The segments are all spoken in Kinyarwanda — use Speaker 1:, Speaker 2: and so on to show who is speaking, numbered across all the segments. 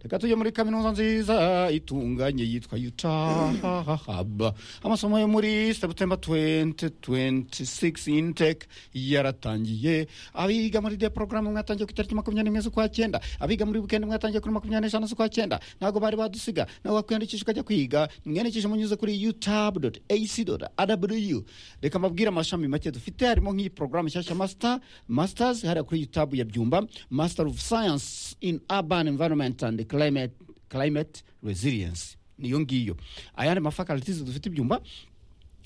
Speaker 1: reka tujye muri kaminuza nziza itunganye yitwa utahahaba amasomo yo muri sebutemba 2026 intake yaratangiye abiga muri de porogaramu mwatangiye ku itariki makumyabiri n'imwe z'ukwa cyenda abiga muri wikendi mwatangiye kuri makumyabiri n'eshanu z'ukwa cyenda ntabwo bari badusiga nawe wakwiyandikisha ukajya kwiga mwiyandikishe munyuze kuri utabu doti esi doti arabuyu reka mbabwire amashami make dufite harimo nk'iyi porogaramu nshyashya masita masitazi hariya kuri utabu ya byumba masitazi ofu sayansi ini abani environmenti andi climate climate resilience niyo ngiyo ayandi mafaculties dufite ibyumba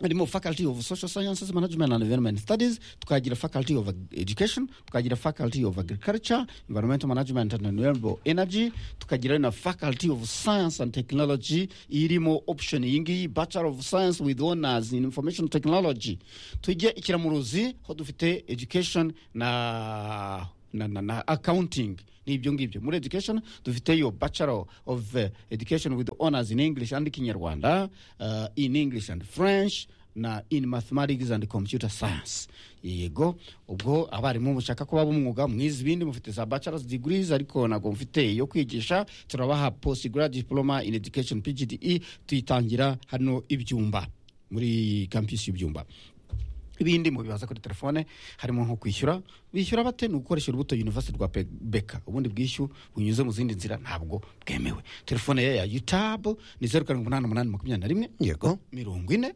Speaker 1: harimo faculty of social sciences management and environment studies tukagira faculty of education tukagira faculty of agriculture environmental management and renewable energy tukagira na faculty of science and technology irimo option yingiyi bachelor of science with honors in information technology tujye ikiramuruzi ho dufite education na na, na, na accounting ni ibyo ngibyo muri education dufite yo bachelor of eh, education with honors in english and kinyarwanda uh, in english and french na in mathematics and computer science yego ubwo abarimu mushaka kuba b'umwuga mwize ibindi mufite za bachelors degrees ariko ntabwo mufite yo kwigisha turabaha postgrad diploma in education pgde tuyitangira hano ibyumba muri campus y'ibyumba ibindi mu bibaza kuri telefone harimo nko kwishyura bishyura bate ni ugukoresha urubuto university rwa Pe- beka ubundi bwishyu bunyuze mu zindi nzira ntabwo bwemewe telefone ya yutabu ni zeru karindwi umunani umunani makumyabiri na rimwe
Speaker 2: yego
Speaker 1: mirongo ine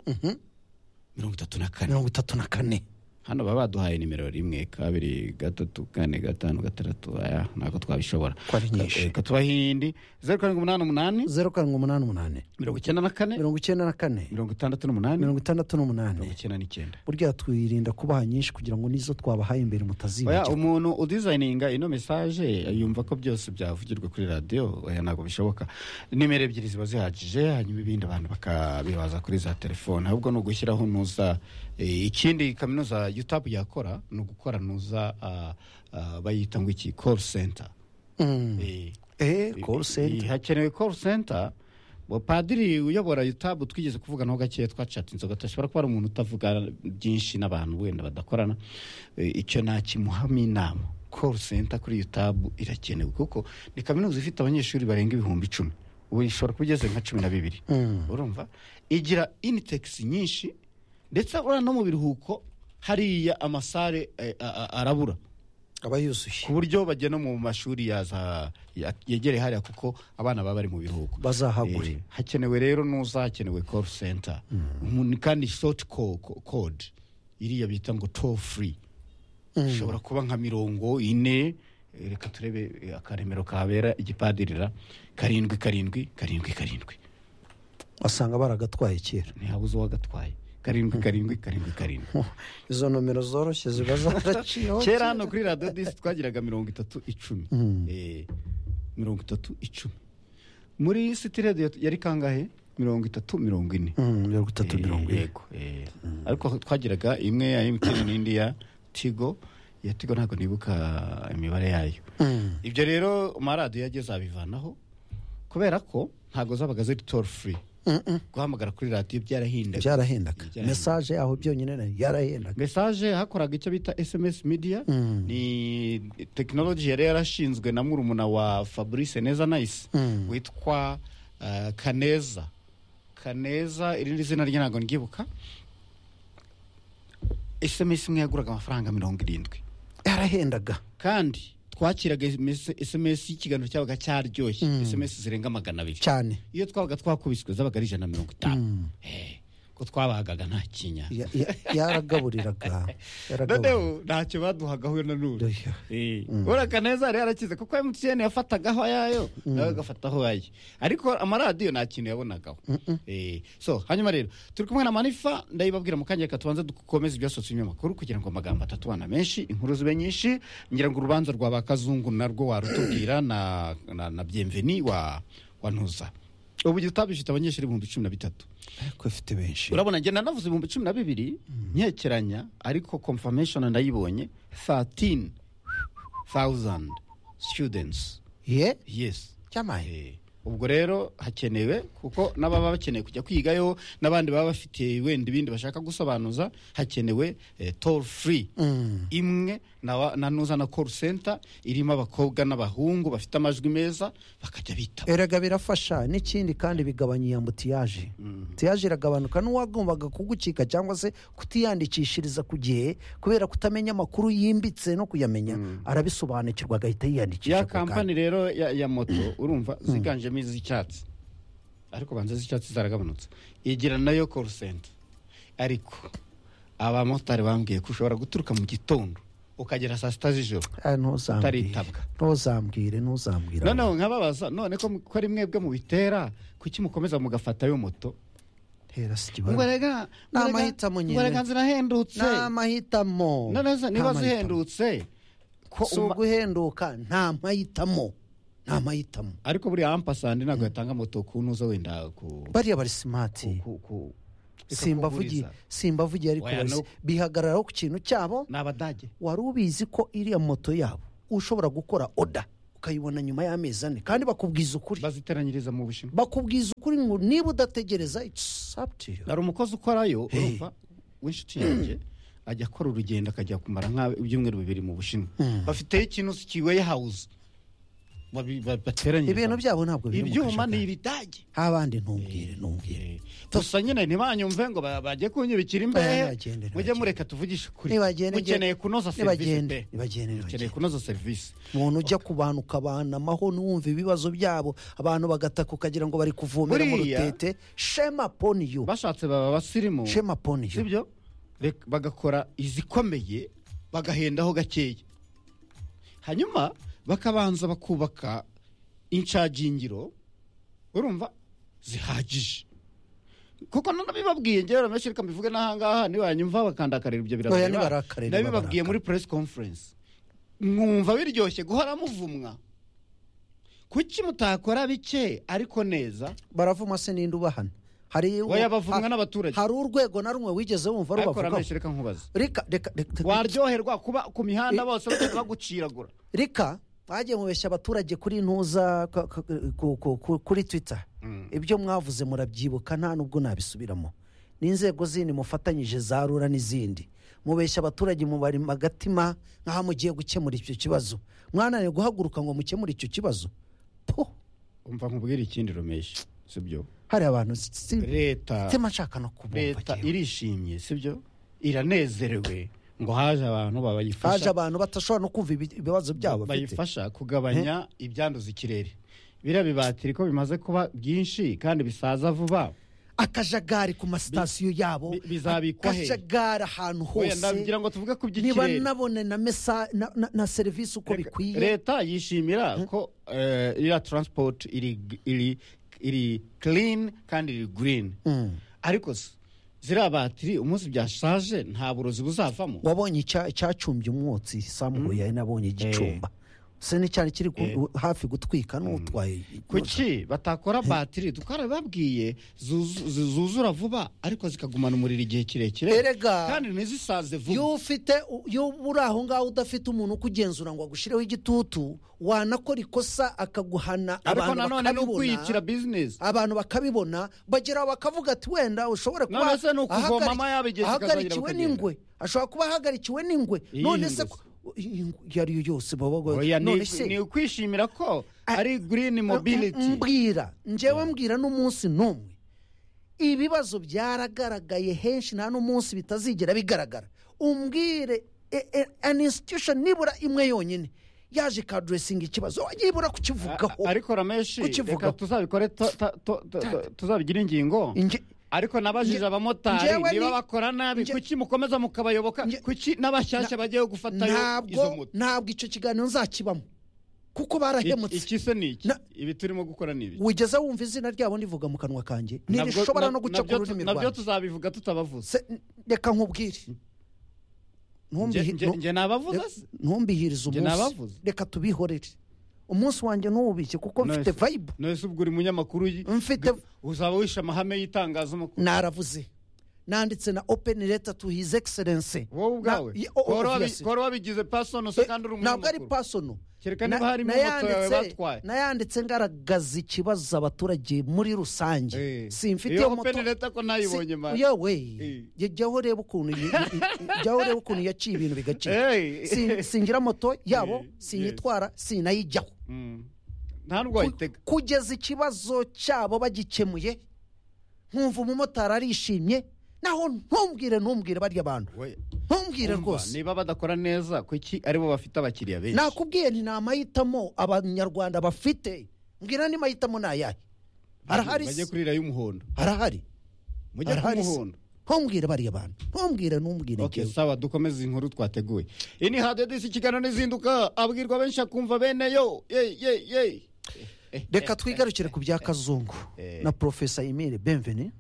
Speaker 1: mirongo itatu na kane
Speaker 2: mirongo itatu na kane
Speaker 1: hano baba baduhaye nimero rimwe kabiri gatatu kane gatanu gatandatu aya ntabwo twabishobora
Speaker 2: Ko ari nyinshi.
Speaker 1: Ka- eh, tubahe indi zeru karindwi umunani umunani
Speaker 2: zeru karindwi umunani umunani
Speaker 1: mirongo icyenda na kane
Speaker 2: mirongo icyenda na kane
Speaker 1: mirongo itandatu n'umunani mirongo
Speaker 2: mirongo itandatu n'umunani
Speaker 1: icyenda n'icyenda
Speaker 2: burya twirinda kubaha nyinshi kugira ngo n'izo twabahaye imbere
Speaker 1: oya
Speaker 2: mutazibagirwa
Speaker 1: umuntu udizayininga ino mesaje yumva ko byose byavugirwa kuri radiyo oya ntabwo bishoboka nimero ebyiri ziba zihagije hanyuma ibindi abantu bakabibaza kuri za telefone ahubwo ni ugushyiraho nuza eh, ikindi kaminuza yutabu yakora ni ugukora nuza ah, ah, bayita ngo iki call center
Speaker 2: Mm.
Speaker 1: Eh,
Speaker 2: eh call center
Speaker 1: hakenewe call center Bo padiri uyobora yutabu twigeze kuvuganaho gakeya twacata inzoga tudashobora kuba ari umuntu utavuga byinshi n'abantu wenda badakorana Eh, icyo nakimuhamo inama call center kuri yutabu irakenewe kuko ni kaminuza ifite abanyeshuri barenga ibihumbi icumi ubu ishobora kuba igeze nka cumi na bibiri
Speaker 2: Mm.
Speaker 1: urumva igira initex nyinshi ndetse uriya no mu biruhuko hariya amasare eh, a- a- arabura
Speaker 2: aba yuzuye
Speaker 1: ku buryo bagena mu mashuri yaza ya- yegereye hariya kuko abana baba bari mu biruhuko
Speaker 2: bazahagure
Speaker 1: Eh, hakenewe rero nuza hakenewe call center Umuntu kandi short co- co- code iriya bita ngo toll free ishobora kuba nka mirongo ine eh, reka turebe eh, akaremero kabera igipadirira karindwi karindwi karindwi karindwi
Speaker 2: wasanga baragatwaye kera
Speaker 1: ntihabuze uwagatwaye karindwi karindwi karindwi karindwi
Speaker 2: izo nomero zoroshye ziba zaraciyeho
Speaker 1: kera hano kuri radiyo disi twagiraga mirongo itatu icumi Eh, mirongo itatu icumi muri siti radiyo yari kangahe mirongo itatu mirongo ine
Speaker 2: Mm, mirongo itatu
Speaker 1: Eh,
Speaker 2: mirongo ine
Speaker 1: yego eh. ariko twagiraga imwe ya emutiyeni n'indi ya tigo iya tigo ntabwo nibuka imibare yayo
Speaker 2: Mm.
Speaker 1: ibyo rero amaradiyo yageze abivanaho kubera ko ntabwo zabaga ziri tori furi
Speaker 2: Mm-mm.
Speaker 1: guhamagara kuri radiyo byarahindaga
Speaker 2: byarahendaga
Speaker 1: Byarahendaga.
Speaker 2: mesaje aho byonyine nayo yarahendaga
Speaker 1: mesaje hakoraga icyo bita sms media ni tekinoloji yari yarashinzwe na murumuna wa fabrice neza nice
Speaker 2: Mm.
Speaker 1: witwa uh, kaneza kaneza irindi zina rye ntabwo ndyibuka sms imwe yaguraga amafaranga mirongo irindwi
Speaker 2: yarahendaga
Speaker 1: kandi twakiraga sms y'ikiganiro cyabaga cyaryoshye sms zirenga magana abiri
Speaker 2: cyane
Speaker 1: iyo twabaga twakubiswe zabaga ari ijana na mirongo itanu Eh, ko twabagaga nta kinya
Speaker 2: Ya- ya- yaragaburiraga yaragaburiraga
Speaker 1: noneho ntacyo baduhagaho na none
Speaker 2: Oya.
Speaker 1: uraka neza yari yarakize kuko emutiyeni yafatagaho ayayo nawe agafataho aye ariko amaradiyo nta kintu yabonagaho Eh, so hanyuma rero turi kumwe na manifa ndayibabwira mu kanya reka tubanze dukomeze ibyasohotse binyamakuru kugira ngo amagambo atatubana menshi inkuru zibe nyinshi ngira ngo urubanza rwa ba kazungu narwo warutubwira na na- na byemveni wa wa ntuza ubu gitabifite abanyeshuri ibihumbi cumi na bitatu
Speaker 2: ariko ifite benshi
Speaker 1: urabona njye nanavuze ibihumbi cumi na bibiri nkekeranya ariko confirmation ndayibonye 13000 students
Speaker 2: ye
Speaker 1: yes
Speaker 2: cyamaye
Speaker 1: Eh, ubwo rero hakenewe kuko n'ababa bakeneye kujya kwigayo n'abandi baba bafite wenda ibindi bashaka gusobanuza hakenewe eh, toll free
Speaker 2: Mm.
Speaker 1: imwe na- na nuza na call center irimo abakobwa n'abahungu bafite amajwi meza bakajya bitaba
Speaker 2: erega birafasha n'ikindi kandi bigabanya iya mbutiyaje tiyaje iragabanuka n'uwagombaga kugucika cyangwa se kutiyandikishiriza ku gihe kubera kutamenya amakuru yimbitse no kuyamenya arabisobanukirwa agahita yiyandikisha
Speaker 1: ya
Speaker 2: ako kanya.
Speaker 1: kampani rero ya, ya moto urumva ziganjemo iz'icyatsi ariko banza z'icyatsi zaragabanutse igira nayo call center ariko abamotari bambwiye ko ushobora guturuka mu gitondo ukagera saa sita z'ijoro
Speaker 2: Ah, ntuzambwire
Speaker 1: Utaritabwa.
Speaker 2: ntuzambwire ntuzambwire
Speaker 1: noneho nkababaza none ko ko ari mwebwe mubitera kuki mukomeza mugafata yo moto
Speaker 2: hera si
Speaker 1: Ngo
Speaker 2: ikibazo
Speaker 1: erega- ngo
Speaker 2: Ni
Speaker 1: erega-
Speaker 2: amahitamo nyine.
Speaker 1: ngo erega zirahendutse
Speaker 2: ni amahitamo
Speaker 1: none se
Speaker 2: Nta
Speaker 1: niba
Speaker 2: mahitamo.
Speaker 1: zihendutse ko
Speaker 2: si
Speaker 1: uma-
Speaker 2: uguhenduka nta mahitamo nta mahitamo
Speaker 1: ariko buriya ampasandi ntabwo yatanga moto ku ntuza wenda ku
Speaker 2: bariya bari simati
Speaker 1: ku- ku-
Speaker 2: simbavugiye
Speaker 1: ikakuguriza.
Speaker 2: simbavugiye ariko
Speaker 1: Oya,
Speaker 2: barisi-
Speaker 1: no-
Speaker 2: bihagararaho ku kintu cyabo
Speaker 1: ni abadage
Speaker 2: wari ubizi ko iriya moto yabo ushobora gukora oda ukayibona nyuma y'amezi ane kandi bakubwiza ukuri
Speaker 1: baziteranyiriza mu bushinwa
Speaker 2: bakubwiza ukuri ngo niba udategereza it's up to you
Speaker 1: hari umukozi ukorayo urumva w'inshuti yanjye ajya akora urugendo akajya kumara nk'ibyumweru bibiri mu bushinwa bafiteyo ikintu kiweye hawuze bateranyiriza
Speaker 2: ibintu byabo ntabwo biri mu
Speaker 1: ibyuma ni
Speaker 2: kajagari.
Speaker 1: ibidage
Speaker 2: habandi ntumbwire ntumbwire
Speaker 1: gusa nyine ntibanyumve ngo ba- bajye kunyubikira
Speaker 2: Oya,
Speaker 1: imbehe
Speaker 2: nibagende,
Speaker 1: mujye
Speaker 2: nibagende.
Speaker 1: mureka tuvugishe ukuri
Speaker 2: Nibagende,
Speaker 1: mukeneye
Speaker 2: nibagende.
Speaker 1: kunoza serivisi
Speaker 2: Nibagende,
Speaker 1: pe
Speaker 2: nibagende,
Speaker 1: mukeneye
Speaker 2: nibagende.
Speaker 1: kunoza serivisi
Speaker 2: umuntu ujya ku bantu ukabanamaho n'uwumva ibibazo byabo abantu bagataka ukagira ngo bari kuvomera mu
Speaker 1: Buriya-
Speaker 2: rutete shema poni yu
Speaker 1: bashatse baba abasirimu
Speaker 2: shema poni yu
Speaker 1: sibyo Rek- bagakora izikomeye bagahendaho gakeya hanyuma bakabanza bakubaka inshagingiro urumva zihagije kuko none bibabwiye njyewe ramenshi reka mbivuge n'ahangaha nibanyumva bakandakarira ibyo
Speaker 2: Oya, nibarakarira,
Speaker 1: nabibabwiye muri press conference mwumva biryoshye guhora muvumwa kuki mutakora bike ariko neza
Speaker 2: baravuma se n'indi ubahana hari
Speaker 1: Oya, bavumwa n'abaturage.
Speaker 2: hari urwego na rumwe wigeze wumva
Speaker 1: ariko
Speaker 2: rubavugaho
Speaker 1: ramenshi reka nkubaza
Speaker 2: reka reka reka-
Speaker 1: waryoherwa kuba ku mihanda bose bagenda baguciragura
Speaker 2: reka bagiye mubeshya abaturage kuri ntuza ka- ka- ku- ku- ku- kuri twitter ibyo mwavuze murabyibuka nta nubwo nabisubiramo n'inzego zindi mufatanyije za rura n'izindi mubeshya abaturage mubari magatima nk'aho mugiye gukemura icyo kibazo mwananiwe guhaguruka ngo mukemure icyo kibazo po
Speaker 1: umva nkubwira ikindi rumeshi sibyo
Speaker 2: hari abantu si- si-
Speaker 1: leta
Speaker 2: sitima nshaka no kubumva
Speaker 1: leta
Speaker 2: njyewe.
Speaker 1: irishimye sibyo iranezerewe ngo haje abantu
Speaker 2: haje
Speaker 1: bayifasha
Speaker 2: abantu batashobora no kumva ibi- ibibazo byabo bafite
Speaker 1: bayifasha kugabanya ibyanduza ikirere biriya bibatiri ko bimaze kuba byinshi kandi bisaza vuba
Speaker 2: akajagari ku masitasiyo yabo
Speaker 1: bi- bizabikwa he?
Speaker 2: akajagari ahantu
Speaker 1: Oya,
Speaker 2: hose
Speaker 1: ndagira ngo tuvuge ku
Speaker 2: niba
Speaker 1: by'ikirere
Speaker 2: nabone na mesa na, na, na serivisi uko bikwiye
Speaker 1: leta yishimira ko eh, iriya taransipoti iri iri iri clean kandi iri green
Speaker 2: Mm.
Speaker 1: ariko se ziriya batiri umunsi byashaje nta burozi buzavamo
Speaker 2: wabonye icya- icyacumbye umwotsi samugoya nabonye igicumba se ni cyari kiri ku- hafi gutwika n'utwaye
Speaker 1: kuki batakora batiri twarababwiye zuzu- zu- zuzura vuba ariko zikagumana umuriro igihe kirekire
Speaker 2: Erega.
Speaker 1: kandi ntizisaze vuba
Speaker 2: iyo ufite iyo uri aho ngaho udafite umuntu ukugenzura ngo agushireho igitutu wanakora ikosa akaguhana
Speaker 1: ariko
Speaker 2: abantu
Speaker 1: nanone ni ukwiyicira
Speaker 2: bakabibona
Speaker 1: bizinesi
Speaker 2: abantu bakabibona bageraho bakavuga ati wenda ushobora kuba
Speaker 1: None se ni ukuvoma
Speaker 2: ahagari-
Speaker 1: amaya bigeze ikazongera
Speaker 2: ahagarikiwe
Speaker 1: bukagenda."
Speaker 2: n'ingwe ashobora kuba ahagarikiwe n'ingwe
Speaker 1: Iyihe
Speaker 2: none
Speaker 1: ngwe
Speaker 2: se
Speaker 1: se?
Speaker 2: ko- ingwe iyo ari yo yose baba bago-
Speaker 1: Oya, ni-
Speaker 2: none se
Speaker 1: ni ukwishimira ko ari green
Speaker 2: M-
Speaker 1: mobility
Speaker 2: mbwira njyewe mbwira n'umunsi n'umwe ibibazo byaragaragaye henshi nta n'umunsi bitazigera bigaragara umbwire e- e- an institution nibura imwe yonyine yaje ikaduresinga ikibazo yibura kukivugaho
Speaker 1: A- ariko rameshi
Speaker 2: Kukivugaho.
Speaker 1: reka tuzabikore to- to- to- to- tuzabigire ingingo
Speaker 2: Inge-
Speaker 1: ariko nabajije
Speaker 2: Nge-
Speaker 1: abamotari niba
Speaker 2: ngewe ni-
Speaker 1: bakora nabi
Speaker 2: nge-
Speaker 1: kuki mukomeza mukabayoboka
Speaker 2: Nge-
Speaker 1: kuki n'abashyashya bagiye gufatayo izo
Speaker 2: ntabwo
Speaker 1: moto
Speaker 2: ntabwo icyo kiganiro nzakibamo kuko
Speaker 1: Ik-
Speaker 2: barahemutse
Speaker 1: iki se ni iki
Speaker 2: Na-
Speaker 1: ibi turimo gukora ni ibi
Speaker 2: wigeze wumva izina ryabo ndivuga mu kanwa kanjye
Speaker 1: Nabwo-
Speaker 2: ntirishobora no
Speaker 1: nab-
Speaker 2: guca ku
Speaker 1: nabyo tu-
Speaker 2: rurimi
Speaker 1: nabyo
Speaker 2: rwanjye
Speaker 1: tuzabivuga tutabavuze
Speaker 2: Se- reka nkubwire
Speaker 1: Nge-
Speaker 2: Ntumbihi-
Speaker 1: nge
Speaker 2: ntu-
Speaker 1: nge nabavuze
Speaker 2: Reka-
Speaker 1: se?
Speaker 2: ntumbihirize
Speaker 1: Njye
Speaker 2: umunsi
Speaker 1: nabavuze.
Speaker 2: reka tubihorere umunsi wanjye ntuwubike kuko
Speaker 1: None
Speaker 2: mfite
Speaker 1: se-
Speaker 2: vayibu
Speaker 1: none se ubwo uri munyamakuru y-
Speaker 2: Mfite-
Speaker 1: uzaba wishe amahame y'itangazamakuru
Speaker 2: naravuze nanditse na openi leta tu hizi egiserense
Speaker 1: wowe ubwawe
Speaker 2: Na- i- o-
Speaker 1: waba wabi-
Speaker 2: obviously.
Speaker 1: waba wabigize pasono se kandi uri
Speaker 2: ntabwo ari
Speaker 1: umunyamakuru
Speaker 2: pasono
Speaker 1: kereka niba harimo moto yawe batwaye
Speaker 2: nayanditse ngaragaza ikibazo abaturage muri rusange
Speaker 1: Eh.
Speaker 2: simfitiye
Speaker 1: iyo
Speaker 2: moto
Speaker 1: openi leta ko
Speaker 2: si-
Speaker 1: ntayibonye mani
Speaker 2: yewe
Speaker 1: Eh.
Speaker 2: jya- jyaho urebe ukuntu iyi- iyi- iyi- jyaho urebe ukuntu yaciye ibintu bigacika
Speaker 1: Hey.
Speaker 2: Si- singira moto yabo
Speaker 1: Eh, yes.
Speaker 2: sinitwara sinayijyaho
Speaker 1: Mm. nta ndwayitega
Speaker 2: kugeza ikibazo cyabo bagikemuye nkumva umumotari arishimye naho ntumbwire ntumbwire barya abantu ntumbwire rwose
Speaker 1: niba badakora neza kuki aribo bafite abakiriya benshi
Speaker 2: nakubwiye nti nta mahitamo abanyarwanda bafite mbwira ni mahitamo ni ayahe arahari
Speaker 1: bajye
Speaker 2: se
Speaker 1: kurira y'umuhondo
Speaker 2: arahari
Speaker 1: mujye
Speaker 2: Arahari se.
Speaker 1: kumuhondo
Speaker 2: ntumbwire barya abantu ntumbwire ntumbwire
Speaker 1: Okay,
Speaker 2: njyewe.
Speaker 1: sawa dukomeze inkuru twateguye iyi ni hadiyo disi ikiganiro n'izinduka abwirwa benshi akumva bene yo ye ye ye
Speaker 2: reka twigarukire ku bya kazungu
Speaker 1: eh.
Speaker 2: na porofesa emile benveni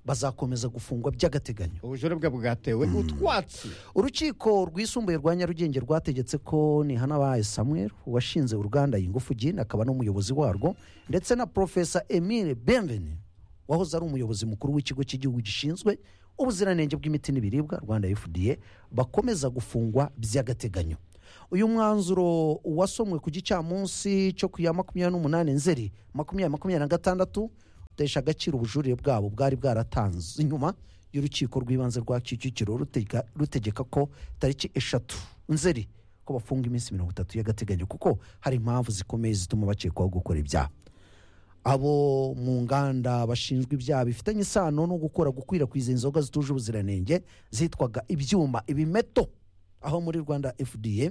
Speaker 2: bazakomeza gufungwa by'agateganyo
Speaker 1: ubujure bwe bwatewe utwatsi
Speaker 2: urukiko rwisumbuye rwa nyarugenge rwategetse ko nihana baye samuel washinze uruganda yingufu gin akaba n'umuyobozi warwo ndetse na porofesa emile benveni wahoze ari umuyobozi mukuru w'ikigo cy'igihugu gishinzwe ubuziranenge bw'imiti n'ibiribwa rwanda fda bakomeza gufungwa by'agateganyo uyu mwanzuro wasomwe ku gicamunsi cyo ku ya makumyabiri n'umunani nzeri makumyabiri makumyabiri na gatandatu utesha agaciro ubujurire bwabo bwari bwaratanze inyuma y'urukiko rw'ibanze rwa kicukiro rutega- rutegeka ko tariki eshatu nzeri ko bafunga iminsi mirongo itatu y'agateganyo kuko hari impamvu zikomeye zituma bakekwaho gukora ibyaha abo mu nganda bashinjwa ibyaha bifitanye isano no gukora gukwirakwiza inzoga zituje ubuziranenge zitwaga ibyuma ibimeto aho muri rwanda fda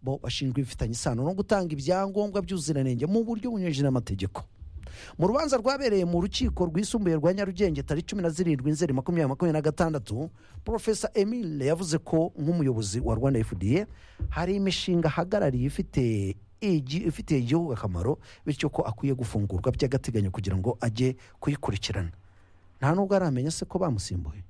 Speaker 2: bo bashinjwa ibifitanye isano no gutanga ibyangombwa by'ubuziranenge mu buryo bunyuranyije n'amategeko mu rubanza rwabereye mu rukiko rwisumbuye rwa nyarugenge tariki cumi na zirindwi nzeri makumyabiri makumyabiri na gatandatu porofesa emile yavuze ko nk'umuyobozi wa rwanda fda hari imishinga ahagarariye ifite igi- ifitiye igihugu akamaro bityo ko akwiye gufungurwa by'agateganyo kugira ngo ajye kuyikurikirana nta nubwo aramenya se ko bamusimbuye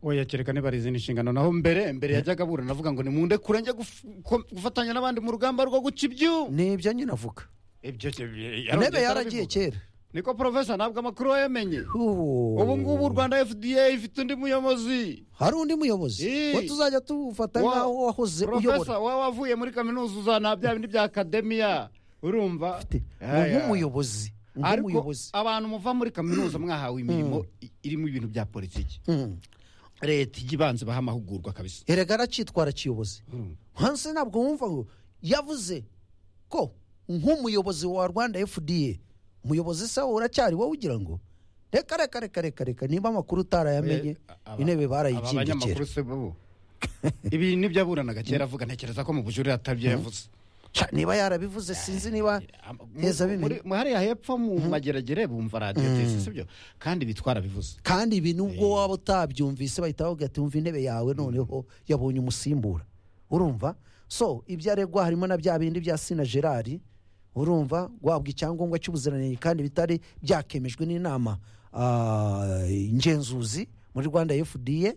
Speaker 1: oya kereka niba ari izindi nshingano naho mbere mbere yajyaga aburana avuga ngo nimunde kure njye guf- ko- gufatanya n'abandi mu rugamba rwo guca ibyuma
Speaker 2: ni ibyo nyine avuga
Speaker 1: ibyo ke- yarongeye
Speaker 2: intebe yaragiye
Speaker 1: arabivuga.
Speaker 2: kera
Speaker 1: niko porofesa ntabwo amakuru wayamenye
Speaker 2: Ubu-
Speaker 1: ubu ngubu u rwanda fda ifite undi muyobozi
Speaker 2: hari undi muyobozi
Speaker 1: Eh.
Speaker 2: we tuzajya tufata
Speaker 1: Wa-
Speaker 2: nk'aho wahoze uyobora
Speaker 1: porofesa wowe wavuye muri kaminuza uzana bya bindi bya akademiya urumva
Speaker 2: Ati,
Speaker 1: Aya.
Speaker 2: nk'umuyobozi
Speaker 1: ariko
Speaker 2: nk'umuyobozi
Speaker 1: abantu muva muri kaminuza mwahawe imirimo i- irimo ibintu bya politiki
Speaker 2: Mm.
Speaker 1: leta ijya ibanza ibaha amahugurwa kabisa
Speaker 2: erega aracyitwara kiyobozi
Speaker 1: Mm.
Speaker 2: hanze ntabwo wumva ngo yavuze ko nk'umuyobozi wa rwanda fda umuyobozi se uracyari wowe ugira ngo reka reka reka reka reka niba amakuru utarayamenye
Speaker 1: Eh, aba-
Speaker 2: intebe
Speaker 1: aba banyamakuru
Speaker 2: barayijindikira
Speaker 1: se bo ibi nibyo aburanaga kera avuga ntekereza ko mu bujurire atabyo yavuze
Speaker 2: Ca, niba yarabivuze sinzi niba heza
Speaker 1: Mu- muri-
Speaker 2: bimenya
Speaker 1: mu- hariya hepfo mu mageragere bumva radiyo tisi sibyo kandi bitwara bivuze
Speaker 2: kandi ibi nubwo waba utabyumvise bahita bavuga ati wumva intebe yawe noneho yabonye umusimbura urumva so ibyo aregwa harimo na bya bindi bya sina gerard urumva guhabwa icyangombwa cy'ubuziranenge kandi bitari byakemejwe n'inama ah, ngenzuzi muri rwanda fda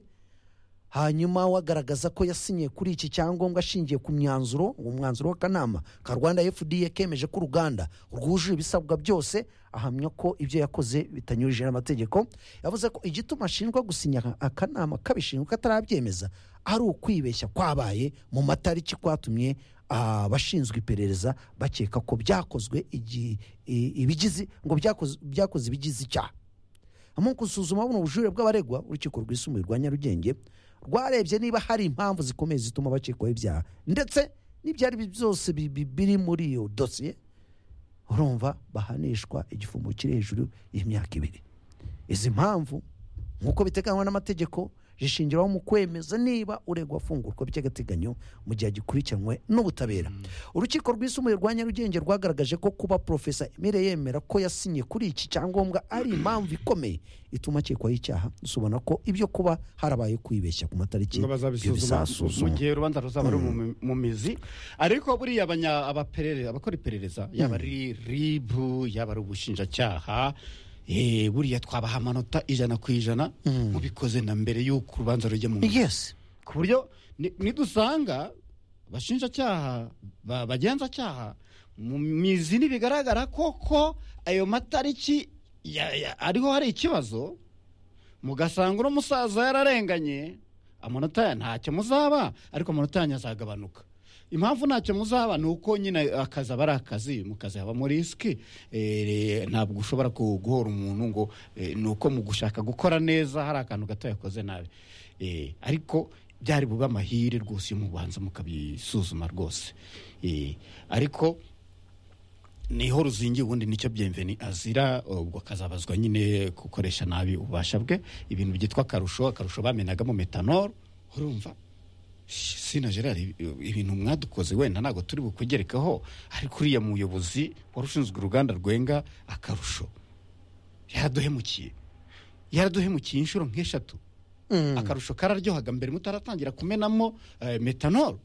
Speaker 2: hanyuma wagaragaza ko yasinyiye kuri iki cyangombwa ashingiye ku myanzuro uwo mwanzuro w'akanama ka rwanda fda kemeje ko uruganda rwujuje ibisabwa byose ahamya ko ibyo yakoze bitanyurije n'amategeko yavuze ko igituma ashinjwa gusinya akanama kabishinzwe katarabyemeza ari ukwibeshya kwabaye mu matariki kwatumye abashinzwe iperereza bakeka ko byakozwe igi- i- ibigizi ngo byakoze- byakoze ibigize icyaha mu gusuzuma buno bujurire bw'abaregwa urukiko rwisumbuye rwa nyarugenge rwarebye niba hari impamvu zikomeye zituma bakekwaho ibyaha ndetse n'ibyari bi- byose bi- bi- biri muri iyo dosiye urumva bahanishwa igifungo kiri hejuru y'imyaka ibiri izi mpamvu nk'uko biteganywa n'amategeko zishingiraho mu kwemeza niba uregwa afungurwa by'agateganyo mu gihe agikurikiranwe n'ubutabera urukiko rwisumbuye rwa nyarugenge rwagaragaje ko kuba porofesa emile yemera ko yasinye kuri iki cyangombwa ari impamvu ikomeye ituma akekwaho icyaha dusobona ko ibyo kuba harabaye kwibeshya ku matariki
Speaker 1: ngo
Speaker 2: ibyo
Speaker 1: bazabisuzuma mu
Speaker 2: bizasuzumwa
Speaker 1: gihe urubanza ruzaba ruri mu mi- mu mizi ariko buriya abanya- abaperere- abakora iperereza yaba ari ribu yaba ari ubushinjacyaha eh, buriya twabaha amanota ijana ku ijana mubikoze na mbere y'uko urubanza rujya mu mizi
Speaker 2: yes
Speaker 1: ku buryo ni- nidusanga abashinjacyaha ba- bagenzacyaha mu mizi ntibigaragara koko ayo matariki ya- ya- ariho hari ikibazo mugasanga uno musaza yararenganye amanota ya ntacyo muzaba ariko amanota yanyu azagabanuka impamvu ntacyo muzaba ni uko nyine akazi aba ari akazi mu kazi habamo risiki eh, ntabwo ushobora ku- guhora umuntu ngo eh, ni uko mu gushaka gukora neza hari akantu gato yakoze nabi Eh, ariko byari bube amahire rwose iyo mubanza mukabisuzuma rwose Eh, ariko niho ruzingiye ubundi nicyo byemveni azira ubwo akazabazwa nyine gukoresha nabi ububasha bwe ibintu byitwa akarusho akarusho bamenagamo metanol urumva sina gerard ibi- ibintu mwadukoze wenda ntabwo turi bukugerekeho ariko uriya muyobozi wari ushinzwe uruganda rwenga akarusho yaraduhemukiye yaraduhemukiye inshuro nk'eshatu akarusho kararyohaga mbere mutaratangira kumenamo eh, metanol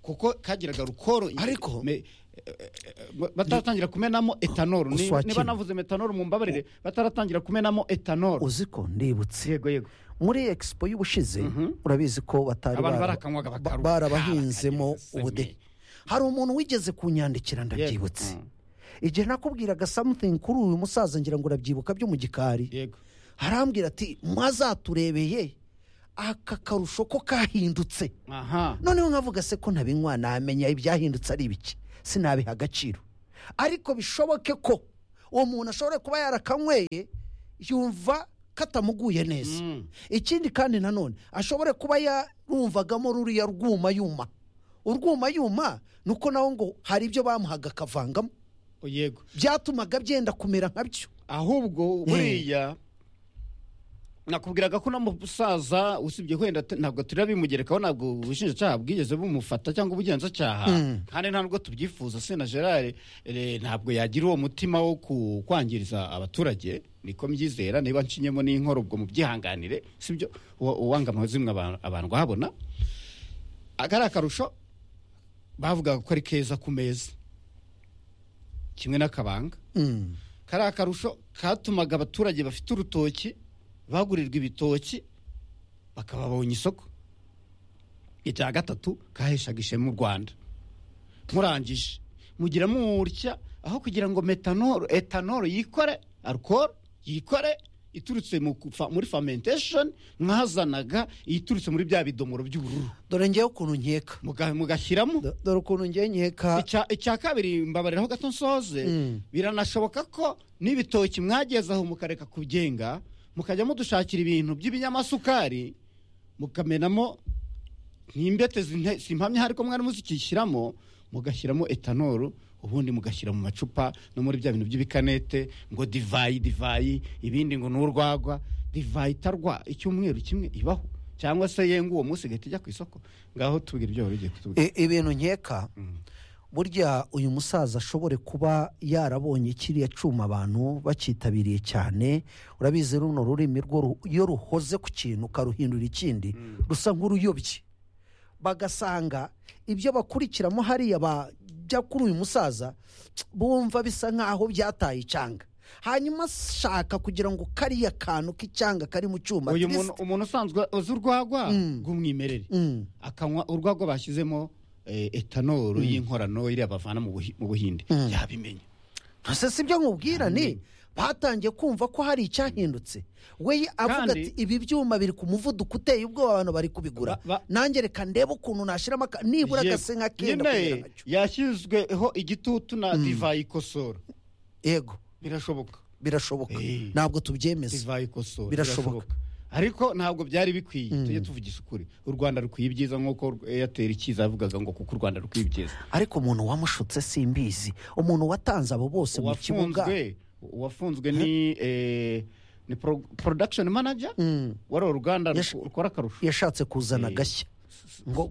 Speaker 1: kuko kagiraga rukoro
Speaker 2: Ariko-
Speaker 1: Me- eh, eh, bataratangira kumenamo etanol Ni-
Speaker 2: Uswakira.
Speaker 1: niba navuze metanol mumbabarire bataratangira kumenamo etanol
Speaker 2: uzi ko ndibutse
Speaker 1: yego yego
Speaker 2: muri expo y'ubushize urabizi ko batari
Speaker 1: Abantu
Speaker 2: bara-
Speaker 1: barakanywaga
Speaker 2: ba-
Speaker 1: bakaruka,
Speaker 2: barabahinzemo
Speaker 1: bakageza se
Speaker 2: ubudehe
Speaker 1: mwe.
Speaker 2: hari umuntu wigeze kunyandikira ndabyibutse igihe nakubwiraga something kuri uyu musaza ngira ngo urabyibuka byo mu gikari
Speaker 1: yego
Speaker 2: harambwira ati mwazaturebeye aka karusho ko kahindutse
Speaker 1: aha
Speaker 2: noneho nkavuga se ko ntabinywa namenya ibyahindutse ari ibiki sinabiha agaciro ariko bishoboke ko uwo muntu ashobora kuba yarakanyweye yumva katamuguye neza
Speaker 1: Mm.
Speaker 2: ikindi kandi nanone ashobore kuba yarumvagamo ruriya rwuma yuma urwuma yuma ni uko nawe ngo hari ibyo bamuhaga akavangamo
Speaker 1: yego
Speaker 2: byatumaga byenda kumera nka byo
Speaker 1: ahubwo buriya nakubwiraga ko uno musaza usibye wenda t- ntabwo turabimugerekaho ntabwo ubushinjacyaha bwigeze bumufata cyangwa ubugenzacyaha kandi nta nubwo tubyifuza sena gerard eh, ntabwo yagira uwo mutima wo ku- kwangiriza abaturage niko mbyizera niba nshinyemo n'inkoro ubwo mubyihanganire sibyo uwa- uwanga amazimwe abantu- abantu bahabona akari akarusho bavugaga ko ari keza ku meza kimwe n'akabanga
Speaker 2: Mm.
Speaker 1: kari akarusho katumaga abaturage bafite urutoki bagurirwa ibitoki bakaba babonye isoko icya gatatu kaheshaga ishema u rwanda murangije mugira mutya aho kugira ngo metanol etanol yikore alcohol yikore iturutse mu kufa- muri fermentation mwazanaga iturutse muri bya bidomoro by'ubururu
Speaker 2: dore ngewe ukuntu nkeka
Speaker 1: muga- mugashyiramo
Speaker 2: Do- dore ukuntu ngewe nkeka
Speaker 1: icya icya kabiri mbabariraho gato nsoze biranashoboka ko n'ibitoki mwageze aho mukareka kugenga mukajya mudushakira ibintu by'ibinyamasukari mukamenamo nk'imbete zinte- simpamye ariko mwari muzikishyiramo mugashyiramo etanolu ubundi mugashyira mu macupa no muri bya bintu by'ibikanete ngo divayi divayi ibindi ngo n'urwagwa divayi itarwa icyumweru kimwe ibaho cyangwa se yenga uwo munsi igahita ijya ku isoko ngaho tubwira ibyo wari ugiye kutubwira
Speaker 2: i- ibintu nkeka burya uyu musaza ashobore kuba yarabonye kiriya cyuma abantu bakitabiriye cyane urabizi runo rurimi rwo ru- iyo ruhoze ku kintu ukaruhindura ikindi rusa nk'uruyobye bagasanga ibyo bakurikiramo hariya bajya kuri uyu musaza bumva bisa nk'aho byataye icanga hanyuma ashaka kugira ngo kariya kantu k'icyanga kari mu cyuma
Speaker 1: uyu
Speaker 2: at least-
Speaker 1: muntu umuntu usanzwe uzi urwagwa rw'umwimerere
Speaker 2: Mm.
Speaker 1: akanywa urwagwa bashyizemo eh, etanolu y'inkorano iriya bavana mu Buhi- mu buhinde yabimenya
Speaker 2: ntose si byo nkubwira ni batangiye kumva ko hari icyahindutse we avuga
Speaker 1: Kandi-
Speaker 2: ati ibi byuma biri ku muvuduko uteye ubwoba abantu bari kubigura
Speaker 1: Ba- ba-
Speaker 2: nanjye reka ndebe ukuntu nashyiramo aka- nibura
Speaker 1: Yego.
Speaker 2: agase nka kenda
Speaker 1: Nyine
Speaker 2: kugera nka cyo."
Speaker 1: yashyizweho igitutu na divayi ikosora
Speaker 2: yego
Speaker 1: birashoboka
Speaker 2: birashoboka
Speaker 1: Eh.
Speaker 2: ntabwo tubyemeza
Speaker 1: divayi ikosora
Speaker 2: Birashoboka.
Speaker 1: ariko ntabwo byari bikwiye tujye tuvugisha ukuri u rwanda rukwiye ibyiza nk'uko eyateri ikiza yavugaga ngo kuko u rwanda rukwiye ibyiza
Speaker 2: ariko umuntu wamushutse simbizi umuntu watanze abo bose mu kibuga
Speaker 1: uwafunzwe uwafunzwe ni eh, ni pro- production manager wari uruganda
Speaker 2: Yash-
Speaker 1: rukora akarusho
Speaker 2: yashatse kuzana
Speaker 1: Eh.
Speaker 2: agashya ngo